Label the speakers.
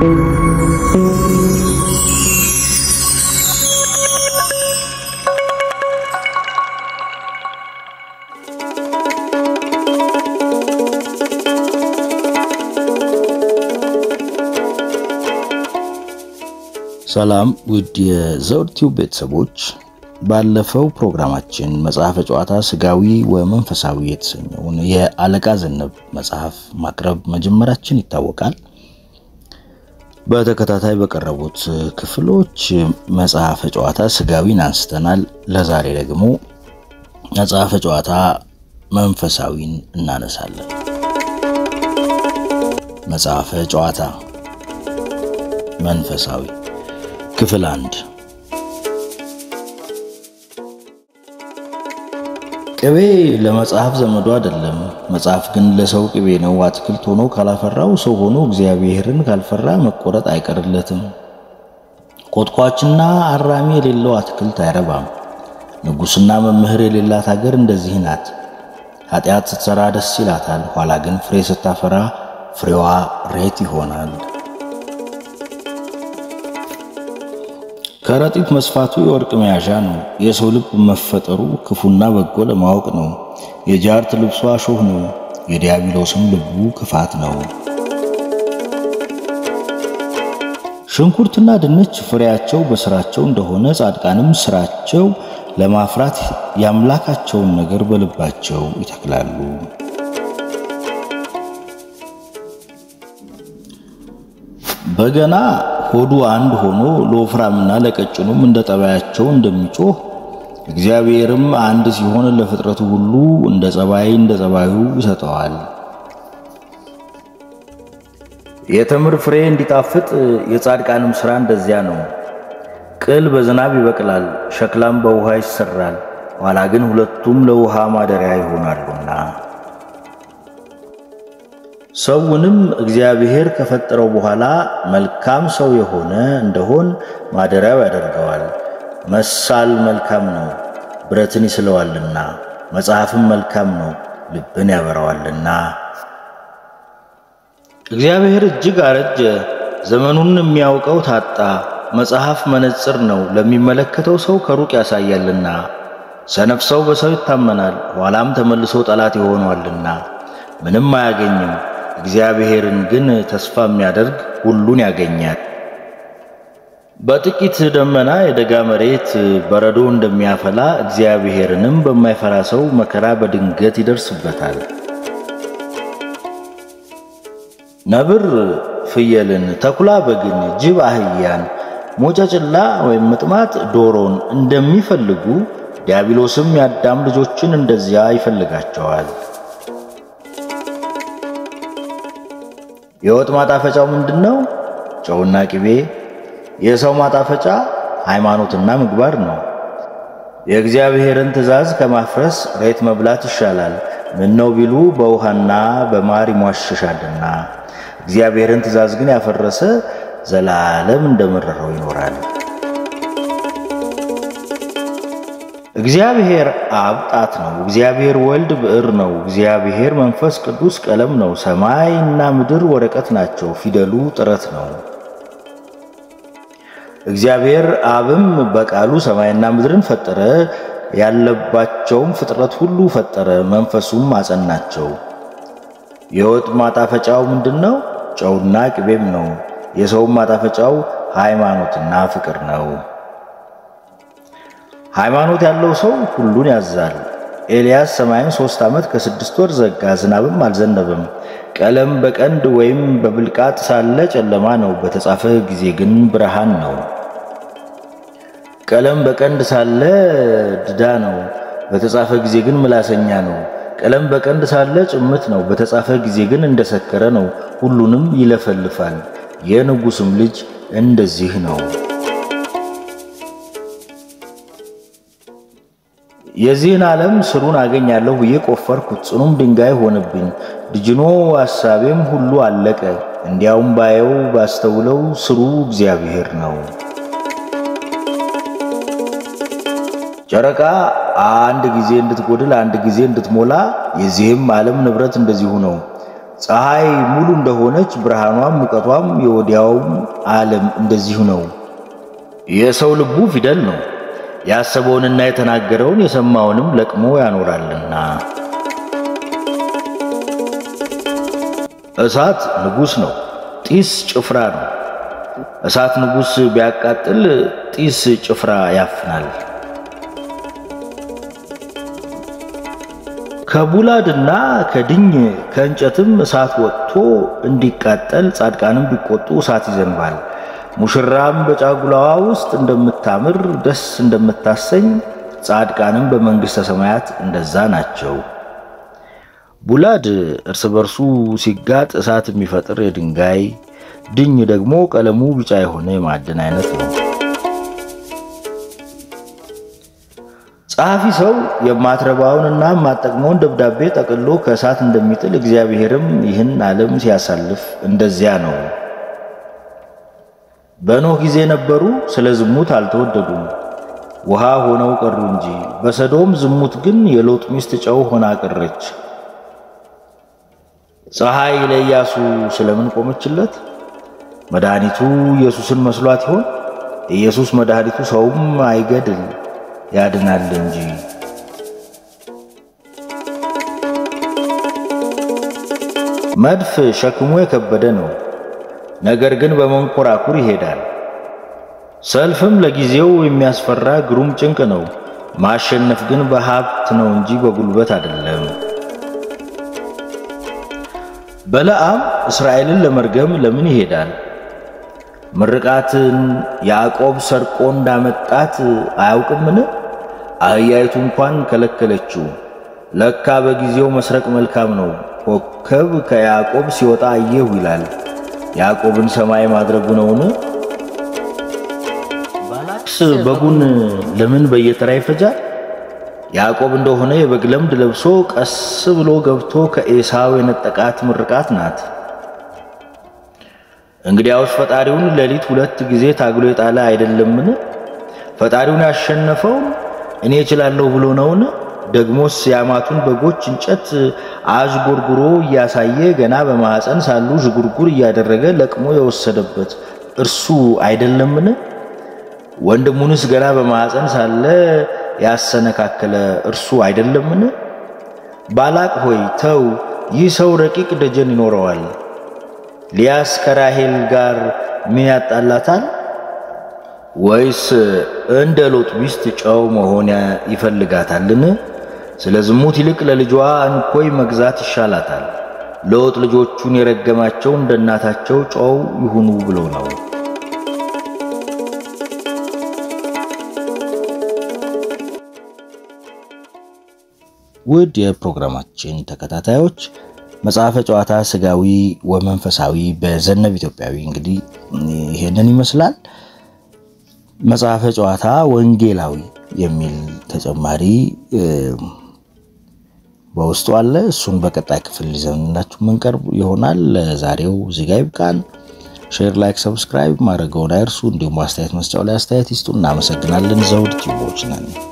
Speaker 1: ሰላም ውድ የዘውድ ቲዩብ ቤተሰቦች፣ ባለፈው ፕሮግራማችን መጽሐፈ ጨዋታ ስጋዊ ወመንፈሳዊ የተሰኘውን የአለቃ ዘነብ መጽሐፍ ማቅረብ መጀመራችን ይታወቃል። በተከታታይ በቀረቡት ክፍሎች መጽሐፈ ጨዋታ ስጋዊን አንስተናል። ለዛሬ ደግሞ መጽሐፈ ጨዋታ መንፈሳዊን እናነሳለን። መጽሐፈ ጨዋታ መንፈሳዊ ክፍል አንድ ቅቤ ለመጽሐፍ ዘመዱ አይደለም፣ መጽሐፍ ግን ለሰው ቅቤ ነው። አትክልት ሆኖ ካላፈራው ሰው ሆኖ እግዚአብሔርን ካልፈራ መቆረጥ አይቀርለትም። ኮትኳችና አራሚ የሌለው አትክልት አይረባም። ንጉሥና መምህር የሌላት ሀገር እንደዚህ ናት። ኃጢአት ስትሰራ ደስ ይላታል፣ ኋላ ግን ፍሬ ስታፈራ ፍሬዋ ሬት ይሆናል። ከረጢት መስፋቱ የወርቅ መያዣ ነው። የሰው ልብ መፈጠሩ ክፉና በጎ ለማወቅ ነው። የጃርት ልብሷ እሾህ ነው። የዲያብሎስም ልቡ ክፋት ነው። ሽንኩርትና ድንች ፍሬያቸው በስራቸው እንደሆነ ጻድቃንም ስራቸው ለማፍራት የአምላካቸውን ነገር በልባቸው ይተክላሉ። በገና ሆዱ አንድ ሆኖ ለወፍራምና ለቀጭኑም እንደ ጠባያቸው እንደሚጮህ እግዚአብሔርም አንድ ሲሆን ለፍጥረቱ ሁሉ እንደ ጸባይ እንደ ጸባዩ ይሰጠዋል። የተምር ፍሬ እንዲጣፍጥ የጻድቃንም ሥራ እንደዚያ ነው። ቅል በዝናብ ይበቅላል፣ ሸክላም በውሃ ይሰራል፣ ኋላ ግን ሁለቱም ለውሃ ማደሪያ ይሆናሉና ሰውንም እግዚአብሔር ከፈጠረው በኋላ መልካም ሰው የሆነ እንደሆን ማደሪያው ያደርገዋል። መሳል መልካም ነው፣ ብረትን ይስለዋልና፣ መጽሐፍም መልካም ነው፣ ልብን ያበራዋልና። እግዚአብሔር እጅግ አረጀ፣ ዘመኑን የሚያውቀው ታጣ። መጽሐፍ መነጽር ነው፣ ለሚመለከተው ሰው ከሩቅ ያሳያልና። ሰነፍ ሰው በሰው ይታመናል፣ ኋላም ተመልሶ ጠላት ይሆኗልና ምንም አያገኝም። እግዚአብሔርን ግን ተስፋ የሚያደርግ ሁሉን ያገኛል። በጥቂት ደመና የደጋ መሬት በረዶ እንደሚያፈላ እግዚአብሔርንም በማይፈራ ሰው መከራ በድንገት ይደርስበታል። ነብር ፍየልን፣ ተኩላ በግን፣ ጅብ አህያን፣ ሞጨጭላ ወይም ምጥማት ዶሮን እንደሚፈልጉ ዲያብሎስም የአዳም ልጆችን እንደዚያ ይፈልጋቸዋል። የወጥ ማጣፈጫው ምንድን ነው? ጨውና ቅቤ። የሰው ማጣፈጫ ሃይማኖትና ምግባር ነው። የእግዚአብሔርን ትእዛዝ ከማፍረስ ሬት መብላት ይሻላል። ምን ነው ቢሉ በውሃና በማር ይሟሸሻልና። እግዚአብሔርን ትእዛዝ ግን ያፈረሰ ዘላለም እንደመረረው ይኖራል። እግዚአብሔር አብ ጣት ነው። እግዚአብሔር ወልድ ብዕር ነው። እግዚአብሔር መንፈስ ቅዱስ ቀለም ነው። ሰማይና ምድር ወረቀት ናቸው። ፊደሉ ጥረት ነው። እግዚአብሔር አብም በቃሉ ሰማይና ምድርን ፈጠረ፣ ያለባቸውም ፍጥረት ሁሉ ፈጠረ፣ መንፈሱም አጸናቸው። የወጥ ማጣፈጫው ምንድን ነው? ጨውና ቅቤም ነው። የሰውም ማጣፈጫው ሃይማኖትና ፍቅር ነው። ሃይማኖት ያለው ሰው ሁሉን ያዛል። ኤልያስ ሰማይን ሦስት ዓመት ከስድስት ወር ዘጋ፣ ዝናብም አልዘነበም። ቀለም በቀንድ ወይም በብልቃጥ ሳለ ጨለማ ነው፣ በተጻፈ ጊዜ ግን ብርሃን ነው። ቀለም በቀንድ ሳለ ድዳ ነው፣ በተጻፈ ጊዜ ግን ምላሰኛ ነው። ቀለም በቀንድ ሳለ ጭምት ነው፣ በተጻፈ ጊዜ ግን እንደሰከረ ነው። ሁሉንም ይለፈልፋል። የንጉሥም ልጅ እንደዚህ ነው። የዚህን ዓለም ስሩን አገኛለሁ ብዬ ቆፈርኩት፣ ጽኑም ድንጋይ ሆነብኝ። ድጅኖ ሐሳቤም ሁሉ አለቀ። እንዲያውም ባየው ባስተውለው ስሩ እግዚአብሔር ነው። ጨረቃ አንድ ጊዜ እንድትጎድል አንድ ጊዜ እንድትሞላ የዚህም ዓለም ንብረት እንደዚሁ ነው። ፀሐይ ሙሉ እንደሆነች ብርሃኗም ሙቀቷም የወዲያውም ዓለም እንደዚሁ ነው። የሰው ልቡ ፊደል ነው። ያሰበውንና የተናገረውን የሰማውንም ለቅሞ ያኖራልና። እሳት ንጉሥ ነው፣ ጢስ ጭፍራ ነው። እሳት ንጉሥ ቢያቃጥል ጢስ ጭፍራ ያፍናል። ከቡላድና ከድኝ ከእንጨትም እሳት ወጥቶ እንዲቃጠል ጻድቃንም ቢቆጡ እሳት ይዘንባል። ሙሽራም በጫጉላዋ ውስጥ እንደምታምር ደስ እንደምታሰኝ ጻድቃንም በመንግሥተ ሰማያት እንደዛ ናቸው። ቡላድ እርስ በርሱ ሲጋጥ እሳት የሚፈጥር የድንጋይ ድኝ ደግሞ ቀለሙ ቢጫ የሆነ የማዕድን አይነት ነው። ጸሐፊ ሰው የማትረባውንና የማጠቅመውን ደብዳቤ ጠቅሎ ከእሳት እንደሚጥል እግዚአብሔርም ይህን ዓለም ሲያሳልፍ እንደዚያ ነው። በኖህ ጊዜ ነበሩ፣ ስለ ዝሙት አልተወደዱም፣ ውሃ ሆነው ቀሩ እንጂ። በሰዶም ዝሙት ግን የሎጥ ሚስት ጨው ሆና ቀረች። ፀሐይ ለኢያሱ ስለምን ቆመችለት? መድኃኒቱ ኢየሱስን መስሏት ይሆን? ኢየሱስ መድኃኒቱ ሰውም አይገድል ያድናል እንጂ። መድፍ ሸክሙ የከበደ ነው፣ ነገር ግን በመንኮራኩር ይሄዳል። ሰልፍም ለጊዜው የሚያስፈራ ግሩም ጭንቅ ነው፣ ማሸነፍ ግን በሀብት ነው እንጂ በጉልበት አይደለም። በለዓም እስራኤልን ለመርገም ለምን ይሄዳል? ምርቃትን ያዕቆብ ሰርቆ እንዳመጣት አያውቅምን? አህያይቱ እንኳን ከለከለችው። ለካ በጊዜው መስረቅ መልካም ነው። ኮከብ ከያዕቆብ ሲወጣ አየሁ ይላል። ያዕቆብን ሰማይ ማድረጉ ነውን? ባላቅስ በጉን ለምን በየተራ ይፈጃል? ያዕቆብ እንደሆነ የበግ ለምድ ለብሶ ቀስ ብሎ ገብቶ ከኤሳው የነጠቃት ምርቃት ናት። እንግዲያውስ ፈጣሪውን ሌሊት ሁለት ጊዜ ታግሎ የጣለ አይደለምን? ፈጣሪውን ያሸነፈው እኔ እችላለሁ ብሎ ነውን? ደግሞስ የአማቱን በጎች እንጨት አዥጎርጉሮ እያሳየ ገና በማኅፀን ሳሉ ዥጉርጉር እያደረገ ለቅሞ የወሰደበት እርሱ አይደለምን? ወንድሙንስ ገና በማኅፀን ሳለ ያሰነካከለ እርሱ አይደለምን? ባላቅ ሆይ ተው፣ ይህ ሰው ረቂቅ ደጀን ይኖረዋል። ሊያስ ከራሄል ጋር ምን ያጣላታል? ወይስ እንደ ሎጥ ሚስት ጨው መሆን ይፈልጋታልን? ስለ ዝሙት ይልቅ ለልጇ እንኮይ መግዛት ይሻላታል። ሎጥ ልጆቹን የረገማቸው እንደ እናታቸው ጨው ይሁኑ ብሎ ነው። ውድ የፕሮግራማችን ተከታታዮች መጽሐፈ ጨዋታ ስጋዊ ወመንፈሳዊ በዘነብ ኢትዮጵያዊ እንግዲህ ይሄንን ይመስላል። መጽሐፈ ጨዋታ ወንጌላዊ የሚል ተጨማሪ በውስጡ አለ። እሱን በቀጣይ ክፍል ይዘንላችሁ መንቀርብ ይሆናል። ለዛሬው እዚህ ጋ ይብቃን። ሼር፣ ላይክ፣ ሰብስክራይብ ማድረገውን አይርሱ። እንዲሁም አስተያየት መስጫው ላይ አስተያየት ይስጡ። እናመሰግናለን። ዘውድ ቲዩቦች ነን።